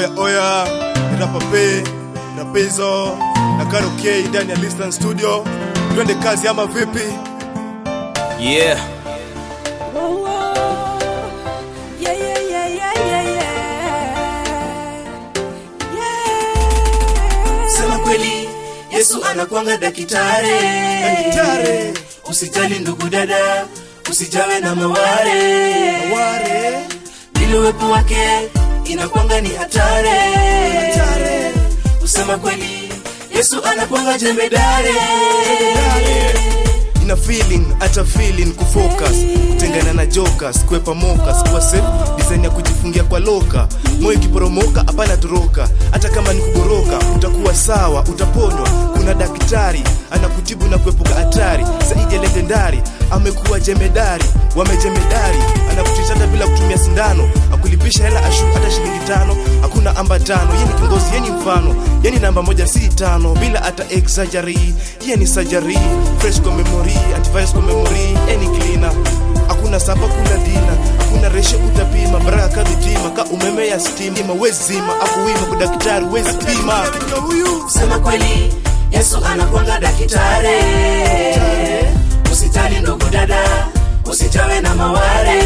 Oya oya, ni Rapa P, na Pezo, na Karo K ndani ya Listan Studio. Twende kazi ama vipi? Yeah. Whoa, whoa. Yeah, yeah, yeah, yeah, yeah, yeah. Yeah. Sema kweli, Yesu anakwanga dakitare. Daktari, Usijali ndugu dada, usijawe na maware. ware, Bila uwepo wake inakwanga ni hatare. hatare, Usema kweli, Yesu anakwanga jemedare. ina feeling hata feeling kufocus kutengana na jokers kwepa mokas kuwa safe design ya kujifungia kwa loka moyo ikiporomoka hapana toroka hata kama ni kugoroka utakuwa sawa utaponywa kuna daktari anakutibu na kuepuka hatari zaidi ya legendari amekuwa jemedari wamejemedari anakutisha hata bila kutumia sindano akulipisha hela ashu hata shilingi tano hakuna ambatano ye ni kiongozi ye ni mfano ye ni namba moja si tano bila hata exaggery ye ni surgery fresh kwa memory antivirus kwa memory any cleaner hakuna sapa kula dina hakuna reshe utapima baraka kadhitima ka umeme ya stima wezima akuwima kwa daktari wezi pima huyu Sema kweli, Yesu anakwanga dakitare. Usijali ndugu dada, usijawe na maware.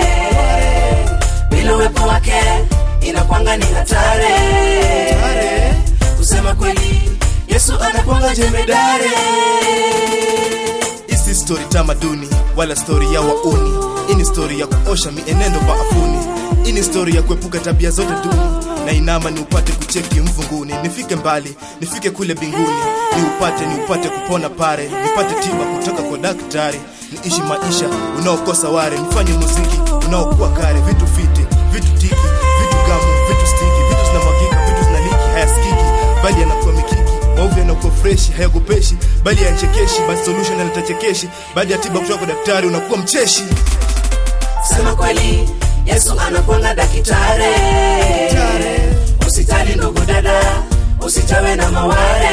Bila uwepo wake inakwanga ni hatare. Kusema kweli, Yesu anakwanga jemedare. isi story tamaduni wala story ya wauni ini story ya kuosha mienendo baafuni ini story ya kuepuka tabia zote duni na inama ni upate kucheki mvunguni nifike mbali nifike kule binguni ni upate ni upate kupona pare nipate tiba kutoka kwa daktari niishi maisha unaokosa ware nifanye muziki unaokuwa kare vitu fiti vitu tiki vitu gamu vitu stiki vitu zinamwagika vitu zinaliki hayasikiki bali yanakuwa mikiki maovu yanakuwa freshi hayagopeshi bali yanchekeshi basi solution yanatachekeshi baada ya tiba kutoka kwa daktari unakuwa mcheshi Sema kweli, Yesu anakwanga dakitare. Usijali ndugu dada, usijawe na maware.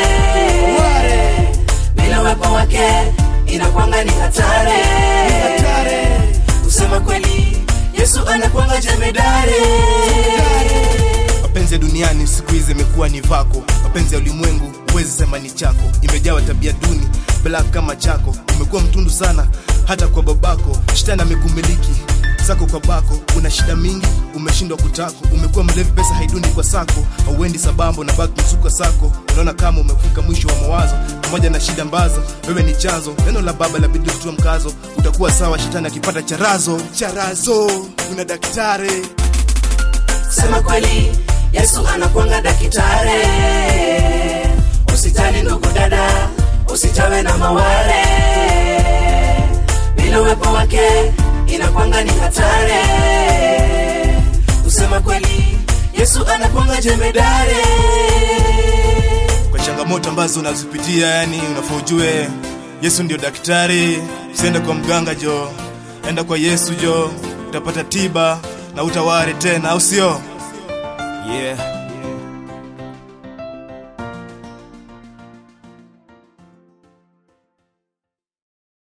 Bila uwepo wake inakwanga ni hatare. Kusema kweli, Yesu anakwanga jemedare. mapenzi ya duniani siku hizi imekuwa ni vako mapenzi ya ulimwengu huwezi sema ni chako imejawa tabia duni black kama chako umekuwa mtundu sana hata kwa babako shetani amekumiliki sako kwa bako una shida mingi umeshindwa kutako umekuwa mlevi pesa haidundi kwa sako hauendi sabambo na baki msuka sako unaona kama umefika mwisho wa mawazo pamoja na shida ambazo wewe ni chanzo neno la baba la bidii kutua mkazo utakuwa sawa shetani akipata charazo charazo una daktari Sema kweli, Yesu anakwanga dakitare. Usijali ndugu dada, usijawe na maware. Bila uwepo wake inakwanga ni hatare. Kusema kweli, Yesu anakwanga jemedare. kwa changamoto ambazo unazipitia yani unafaa ujue yesu ndio daktari usiende kwa mganga jo enda kwa yesu jo utapata tiba na utaware tena au sio Yeah.